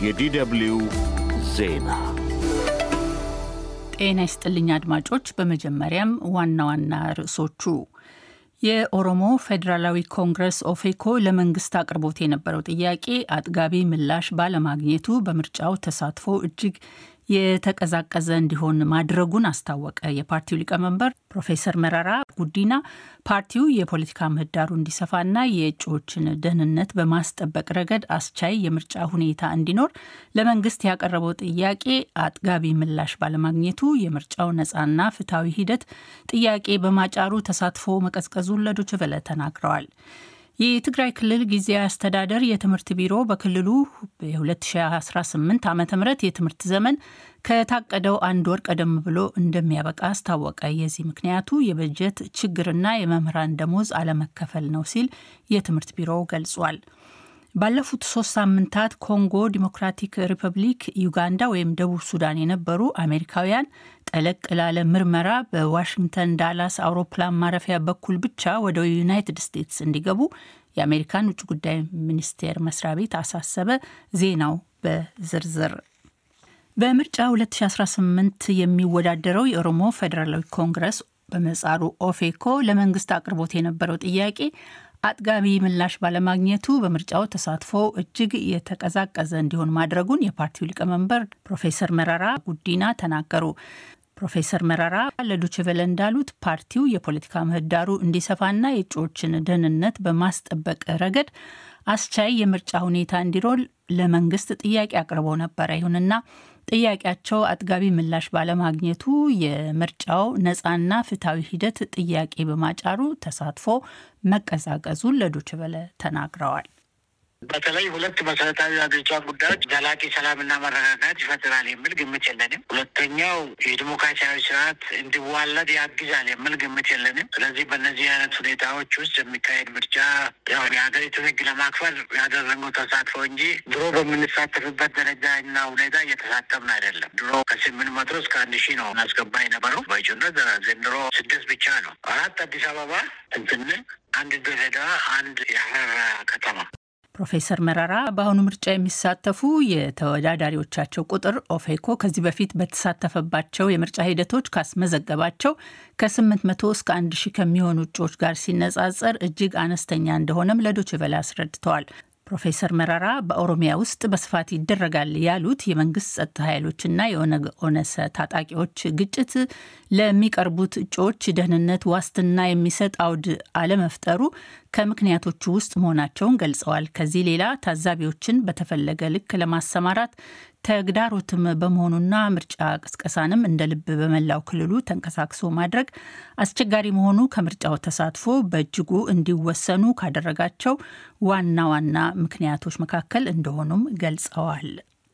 የዲደብልዩ ዜና ጤና ይስጥልኝ አድማጮች። በመጀመሪያም ዋና ዋና ርዕሶቹ የኦሮሞ ፌዴራላዊ ኮንግረስ ኦፌኮ ለመንግስት አቅርቦት የነበረው ጥያቄ አጥጋቢ ምላሽ ባለማግኘቱ በምርጫው ተሳትፎ እጅግ የተቀዛቀዘ እንዲሆን ማድረጉን አስታወቀ። የፓርቲው ሊቀመንበር ፕሮፌሰር መረራ ጉዲና ፓርቲው የፖለቲካ ምህዳሩ እንዲሰፋና የእጩዎችን ደህንነት በማስጠበቅ ረገድ አስቻይ የምርጫ ሁኔታ እንዲኖር ለመንግስት ያቀረበው ጥያቄ አጥጋቢ ምላሽ ባለማግኘቱ የምርጫው ነፃና ፍትሐዊ ሂደት ጥያቄ በማጫሩ ተሳትፎ መቀዝቀዙን ለዶይቼ ቬለ ተናግረዋል። የትግራይ ክልል ጊዜያዊ አስተዳደር የትምህርት ቢሮ በክልሉ የ2018 ዓ ም የትምህርት ዘመን ከታቀደው አንድ ወር ቀደም ብሎ እንደሚያበቃ አስታወቀ። የዚህ ምክንያቱ የበጀት ችግርና የመምህራን ደሞዝ አለመከፈል ነው ሲል የትምህርት ቢሮው ገልጿል። ባለፉት ሶስት ሳምንታት ኮንጎ ዲሞክራቲክ ሪፐብሊክ፣ ዩጋንዳ ወይም ደቡብ ሱዳን የነበሩ አሜሪካውያን ጠለቅ ላለ ምርመራ በዋሽንግተን ዳላስ አውሮፕላን ማረፊያ በኩል ብቻ ወደ ዩናይትድ ስቴትስ እንዲገቡ የአሜሪካን ውጭ ጉዳይ ሚኒስቴር መስሪያ ቤት አሳሰበ። ዜናው በዝርዝር በምርጫ 2018 የሚወዳደረው የኦሮሞ ፌዴራላዊ ኮንግረስ በምህጻሩ ኦፌኮ ለመንግስት አቅርቦት የነበረው ጥያቄ አጥጋቢ ምላሽ ባለማግኘቱ በምርጫው ተሳትፎ እጅግ የተቀዛቀዘ እንዲሆን ማድረጉን የፓርቲው ሊቀመንበር ፕሮፌሰር መረራ ጉዲና ተናገሩ። ፕሮፌሰር መረራ ለዶችቨለ እንዳሉት ፓርቲው የፖለቲካ ምህዳሩ እንዲሰፋና የእጩዎችን ደህንነት በማስጠበቅ ረገድ አስቻይ የምርጫ ሁኔታ እንዲሮል ለመንግስት ጥያቄ አቅርበው ነበረ። ይሁንና ጥያቄያቸው አጥጋቢ ምላሽ ባለማግኘቱ የምርጫው ነፃና ፍትሐዊ ሂደት ጥያቄ በማጫሩ ተሳትፎ መቀዛቀዙን ለዶችቨለ ተናግረዋል። በተለይ ሁለት መሰረታዊ ሀገሪቷ ጉዳዮች ዘላቂ ሰላምና መረጋጋት ይፈጥራል የሚል ግምት የለንም። ሁለተኛው የዲሞክራሲያዊ ስርዓት እንዲዋለድ ያግዛል የሚል ግምት የለንም። ስለዚህ በእነዚህ አይነት ሁኔታዎች ውስጥ የሚካሄድ ምርጫ ያው የሀገሪቱን ሕግ ለማክበር ያደረገው ተሳትፎ እንጂ ድሮ በምንሳተፍበት ደረጃ እና ሁኔታ እየተሳተፍን አይደለም። ድሮ ከስምንት መቶ እስከ አንድ ሺህ ነው እናስገባ የነበረው በእጩነት ዘንድሮ ስድስት ብቻ ነው። አራት አዲስ አበባ እንትን አንድ ድሬዳዋ፣ አንድ የሀረር ከተማ ፕሮፌሰር መረራ በአሁኑ ምርጫ የሚሳተፉ የተወዳዳሪዎቻቸው ቁጥር ኦፌኮ ከዚህ በፊት በተሳተፈባቸው የምርጫ ሂደቶች ካስመዘገባቸው ከ800 እስከ 1000 ከሚሆኑ እጩዎች ጋር ሲነጻጸር እጅግ አነስተኛ እንደሆነም ለዶችቨላ አስረድተዋል። ፕሮፌሰር መረራ በኦሮሚያ ውስጥ በስፋት ይደረጋል ያሉት የመንግስት ጸጥታ ኃይሎችና የኦነግ ኦነሰ ታጣቂዎች ግጭት ለሚቀርቡት እጩዎች ደህንነት ዋስትና የሚሰጥ አውድ አለመፍጠሩ ከምክንያቶቹ ውስጥ መሆናቸውን ገልጸዋል። ከዚህ ሌላ ታዛቢዎችን በተፈለገ ልክ ለማሰማራት ተግዳሮትም በመሆኑና ምርጫ ቅስቀሳንም እንደ ልብ በመላው ክልሉ ተንቀሳቅሶ ማድረግ አስቸጋሪ መሆኑ ከምርጫው ተሳትፎ በእጅጉ እንዲወሰኑ ካደረጋቸው ዋና ዋና ምክንያቶች መካከል እንደሆኑም ገልጸዋል።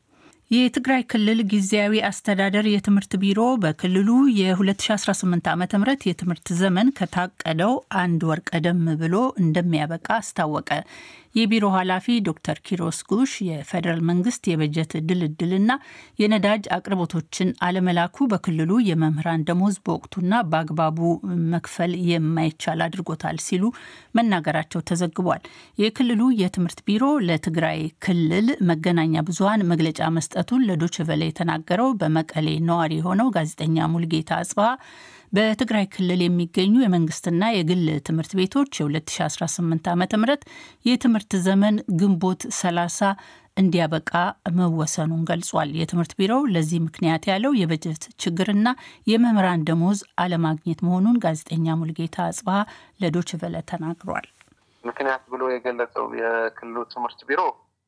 የትግራይ ክልል ጊዜያዊ አስተዳደር የትምህርት ቢሮ በክልሉ የ2018 ዓ ም የትምህርት ዘመን ከታቀደው አንድ ወር ቀደም ብሎ እንደሚያበቃ አስታወቀ። የቢሮ ኃላፊ ዶክተር ኪሮስ ጉሽ የፌዴራል መንግስት የበጀት ድልድልና የነዳጅ አቅርቦቶችን አለመላኩ በክልሉ የመምህራን ደሞዝ በወቅቱና በአግባቡ መክፈል የማይቻል አድርጎታል ሲሉ መናገራቸው ተዘግቧል። የክልሉ የትምህርት ቢሮ ለትግራይ ክልል መገናኛ ብዙኃን መግለጫ መስጠቱን ለዶችቨለ የተናገረው በመቀሌ ነዋሪ የሆነው ጋዜጠኛ ሙልጌታ አጽብሃ በትግራይ ክልል የሚገኙ የመንግስትና የግል ትምህርት ቤቶች የ2018 ዓ ም የትምህርት ዘመን ግንቦት 30 እንዲያበቃ መወሰኑን ገልጿል። የትምህርት ቢሮው ለዚህ ምክንያት ያለው የበጀት ችግርና የመምህራን ደሞዝ አለማግኘት መሆኑን ጋዜጠኛ ሙልጌታ አጽብሃ ለዶችቨለ ተናግሯል። ምክንያት ብሎ የገለጸው የክልሉ ትምህርት ቢሮ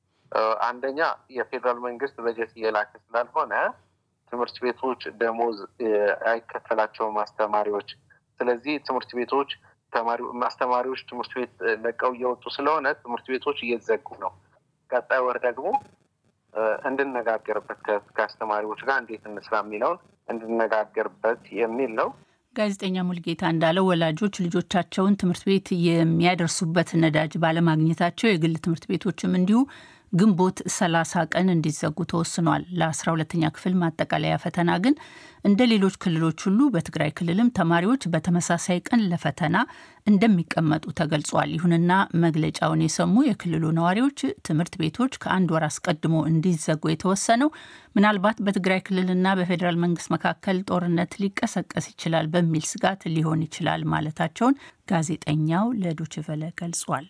አንደኛ የፌዴራል መንግስት በጀት እየላከ ስላልሆነ ትምህርት ቤቶች ደሞዝ አይከፈላቸውም አስተማሪዎች። ስለዚህ ትምህርት ቤቶች አስተማሪዎች ትምህርት ቤት ለቀው እየወጡ ስለሆነ ትምህርት ቤቶች እየዘጉ ነው። ቀጣይ ወር ደግሞ እንድነጋገርበት ከአስተማሪዎች ጋር እንዴት እንስራ የሚለውን እንድነጋገርበት የሚል ነው። ጋዜጠኛ ሙልጌታ እንዳለው ወላጆች ልጆቻቸውን ትምህርት ቤት የሚያደርሱበት ነዳጅ ባለማግኘታቸው የግል ትምህርት ቤቶችም እንዲሁ ግንቦት 30 ቀን እንዲዘጉ ተወስኗል። ለ12ተኛ ክፍል ማጠቃለያ ፈተና ግን እንደ ሌሎች ክልሎች ሁሉ በትግራይ ክልልም ተማሪዎች በተመሳሳይ ቀን ለፈተና እንደሚቀመጡ ተገልጿል። ይሁንና መግለጫውን የሰሙ የክልሉ ነዋሪዎች ትምህርት ቤቶች ከአንድ ወር አስቀድሞ እንዲዘጉ የተወሰነው ምናልባት በትግራይ ክልልና በፌዴራል መንግስት መካከል ጦርነት ሊቀሰቀስ ይችላል በሚል ስጋት ሊሆን ይችላል ማለታቸውን ጋዜጠኛው ለዶችቨለ ገልጿል።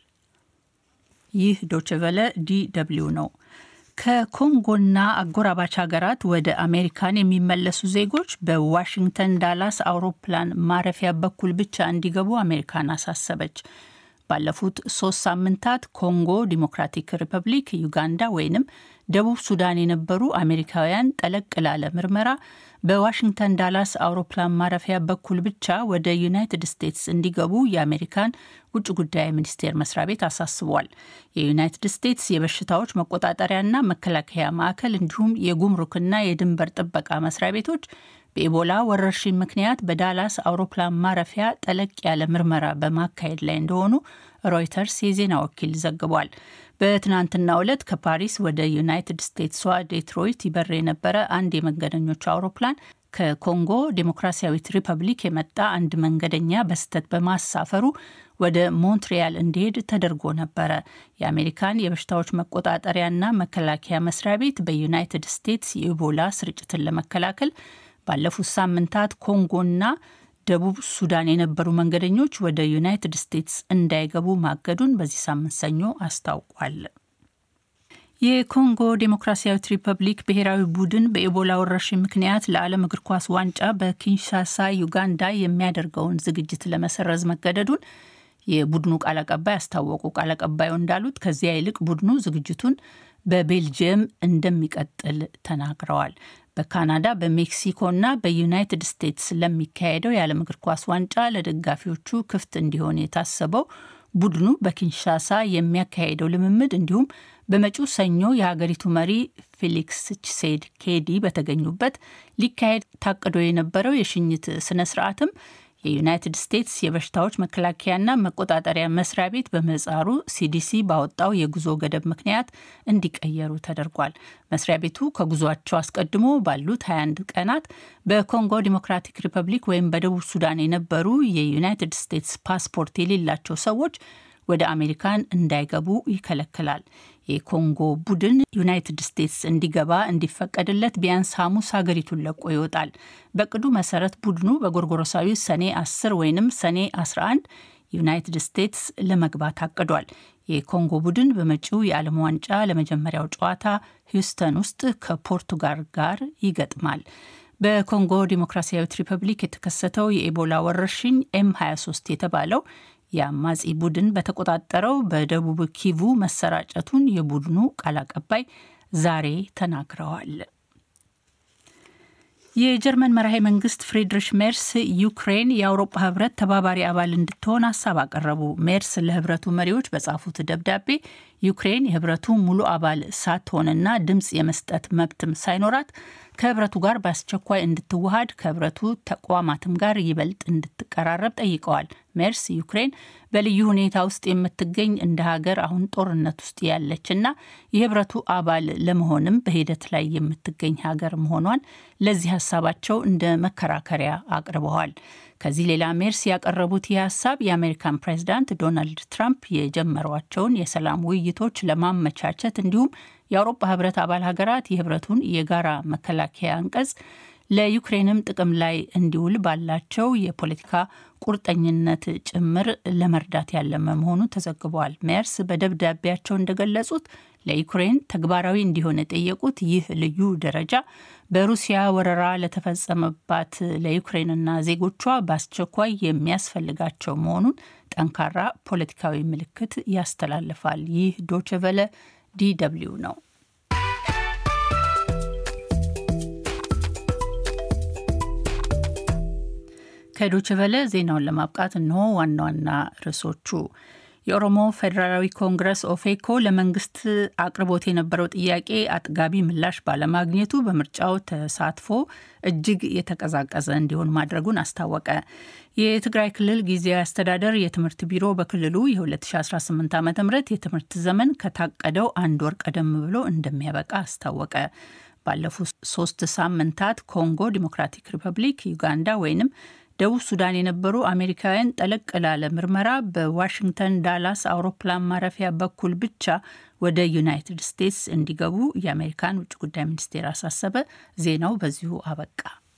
ይህ ዶችቨለ ዲ ደብልዩ ነው። ከኮንጎና አጎራባች ሀገራት ወደ አሜሪካን የሚመለሱ ዜጎች በዋሽንግተን ዳላስ አውሮፕላን ማረፊያ በኩል ብቻ እንዲገቡ አሜሪካን አሳሰበች። ባለፉት ሶስት ሳምንታት ኮንጎ ዲሞክራቲክ ሪፐብሊክ፣ ዩጋንዳ ወይንም ደቡብ ሱዳን የነበሩ አሜሪካውያን ጠለቅ ላለ ምርመራ በዋሽንግተን ዳላስ አውሮፕላን ማረፊያ በኩል ብቻ ወደ ዩናይትድ ስቴትስ እንዲገቡ የአሜሪካን ውጭ ጉዳይ ሚኒስቴር መስሪያ ቤት አሳስቧል። የዩናይትድ ስቴትስ የበሽታዎች መቆጣጠሪያና መከላከያ ማዕከል እንዲሁም የጉምሩክና የድንበር ጥበቃ መስሪያ ቤቶች በኢቦላ ወረርሽኝ ምክንያት በዳላስ አውሮፕላን ማረፊያ ጠለቅ ያለ ምርመራ በማካሄድ ላይ እንደሆኑ ሮይተርስ የዜና ወኪል ዘግቧል። በትናንትናው ዕለት ከፓሪስ ወደ ዩናይትድ ስቴትሷ ዴትሮይት ይበር የነበረ አንድ የመንገደኞች አውሮፕላን ከኮንጎ ዴሞክራሲያዊት ሪፐብሊክ የመጣ አንድ መንገደኛ በስህተት በማሳፈሩ ወደ ሞንትሪያል እንዲሄድ ተደርጎ ነበረ። የአሜሪካን የበሽታዎች መቆጣጠሪያና መከላከያ መስሪያ ቤት በዩናይትድ ስቴትስ የኢቦላ ስርጭትን ለመከላከል ባለፉት ሳምንታት ኮንጎና ደቡብ ሱዳን የነበሩ መንገደኞች ወደ ዩናይትድ ስቴትስ እንዳይገቡ ማገዱን በዚህ ሳምንት ሰኞ አስታውቋል። የኮንጎ ዴሞክራሲያዊት ሪፐብሊክ ብሔራዊ ቡድን በኢቦላ ወረርሽኝ ምክንያት ለዓለም እግር ኳስ ዋንጫ በኪንሻሳ ዩጋንዳ የሚያደርገውን ዝግጅት ለመሰረዝ መገደዱን የቡድኑ ቃል አቀባይ አስታወቁ። ቃል አቀባዩ እንዳሉት ከዚያ ይልቅ ቡድኑ ዝግጅቱን በቤልጅየም እንደሚቀጥል ተናግረዋል። በካናዳ በሜክሲኮና በዩናይትድ ስቴትስ ለሚካሄደው የዓለም እግር ኳስ ዋንጫ ለደጋፊዎቹ ክፍት እንዲሆን የታሰበው ቡድኑ በኪንሻሳ የሚያካሄደው ልምምድ እንዲሁም በመጪው ሰኞ የሀገሪቱ መሪ ፌሊክስ ቺሴድ ኬዲ በተገኙበት ሊካሄድ ታቅዶ የነበረው የሽኝት ስነ ስርዓትም የዩናይትድ ስቴትስ የበሽታዎች መከላከያና መቆጣጠሪያ መስሪያ ቤት በምህጻሩ ሲዲሲ ባወጣው የጉዞ ገደብ ምክንያት እንዲቀየሩ ተደርጓል። መስሪያ ቤቱ ከጉዟቸው አስቀድሞ ባሉት 21 ቀናት በኮንጎ ዲሞክራቲክ ሪፐብሊክ ወይም በደቡብ ሱዳን የነበሩ የዩናይትድ ስቴትስ ፓስፖርት የሌላቸው ሰዎች ወደ አሜሪካን እንዳይገቡ ይከለክላል። የኮንጎ ቡድን ዩናይትድ ስቴትስ እንዲገባ እንዲፈቀድለት ቢያንስ ሐሙስ ሀገሪቱን ለቆ ይወጣል። በቅዱ መሰረት ቡድኑ በጎርጎሮሳዊ ሰኔ 10 ወይም ሰኔ 11 ዩናይትድ ስቴትስ ለመግባት አቅዷል። የኮንጎ ቡድን በመጪው የዓለም ዋንጫ ለመጀመሪያው ጨዋታ ሂውስተን ውስጥ ከፖርቱጋል ጋር ይገጥማል። በኮንጎ ዲሞክራሲያዊት ሪፐብሊክ የተከሰተው የኢቦላ ወረርሽኝ ኤም 23 የተባለው የአማጺ ቡድን በተቆጣጠረው በደቡብ ኪቩ መሰራጨቱን የቡድኑ ቃል አቀባይ ዛሬ ተናግረዋል። የጀርመን መራሄ መንግስት ፍሪድሪሽ ሜርስ ዩክሬን የአውሮፓ ህብረት ተባባሪ አባል እንድትሆን ሀሳብ አቀረቡ። ሜርስ ለህብረቱ መሪዎች በጻፉት ደብዳቤ ዩክሬን የህብረቱ ሙሉ አባል ሳትሆንና ድምፅ የመስጠት መብትም ሳይኖራት ከህብረቱ ጋር በአስቸኳይ እንድትዋሃድ ከህብረቱ ተቋማትም ጋር ይበልጥ እንድትቀራረብ ጠይቀዋል። ሜርስ ዩክሬን በልዩ ሁኔታ ውስጥ የምትገኝ እንደ ሀገር አሁን ጦርነት ውስጥ ያለችና የህብረቱ አባል ለመሆንም በሂደት ላይ የምትገኝ ሀገር መሆኗን ለዚህ ሀሳባቸው እንደ መከራከሪያ አቅርበዋል። ከዚህ ሌላ ሜርስ ያቀረቡት ይህ ሀሳብ የአሜሪካን ፕሬዚዳንት ዶናልድ ትራምፕ የጀመሯቸውን የሰላም ውይይቶች ለማመቻቸት እንዲሁም የአውሮፓ ህብረት አባል ሀገራት የህብረቱን የጋራ መከላከያ አንቀጽ ለዩክሬንም ጥቅም ላይ እንዲውል ባላቸው የፖለቲካ ቁርጠኝነት ጭምር ለመርዳት ያለመ መሆኑ ተዘግቧል። ሜርስ በደብዳቤያቸው እንደገለጹት ለዩክሬን ተግባራዊ እንዲሆን የጠየቁት ይህ ልዩ ደረጃ በሩሲያ ወረራ ለተፈጸመባት ለዩክሬንና ዜጎቿ በአስቸኳይ የሚያስፈልጋቸው መሆኑን ጠንካራ ፖለቲካዊ ምልክት ያስተላልፋል። ይህ ዶችቨለ ዲደብሊው ነው። ከዶችቨለ ዜናውን ለማብቃት እንሆ ዋና ዋና ርዕሶቹ የኦሮሞ ፌዴራላዊ ኮንግረስ ኦፌኮ ለመንግስት አቅርቦት የነበረው ጥያቄ አጥጋቢ ምላሽ ባለማግኘቱ በምርጫው ተሳትፎ እጅግ የተቀዛቀዘ እንዲሆን ማድረጉን አስታወቀ። የትግራይ ክልል ጊዜያዊ አስተዳደር የትምህርት ቢሮ በክልሉ የ2018 ዓ ም የትምህርት ዘመን ከታቀደው አንድ ወር ቀደም ብሎ እንደሚያበቃ አስታወቀ። ባለፉት ሶስት ሳምንታት ኮንጎ ዲሞክራቲክ ሪፐብሊክ፣ ዩጋንዳ ወይንም ደቡብ ሱዳን የነበሩ አሜሪካውያን ጠለቅ ላለ ምርመራ በዋሽንግተን ዳላስ አውሮፕላን ማረፊያ በኩል ብቻ ወደ ዩናይትድ ስቴትስ እንዲገቡ የአሜሪካን ውጭ ጉዳይ ሚኒስቴር አሳሰበ። ዜናው በዚሁ አበቃ።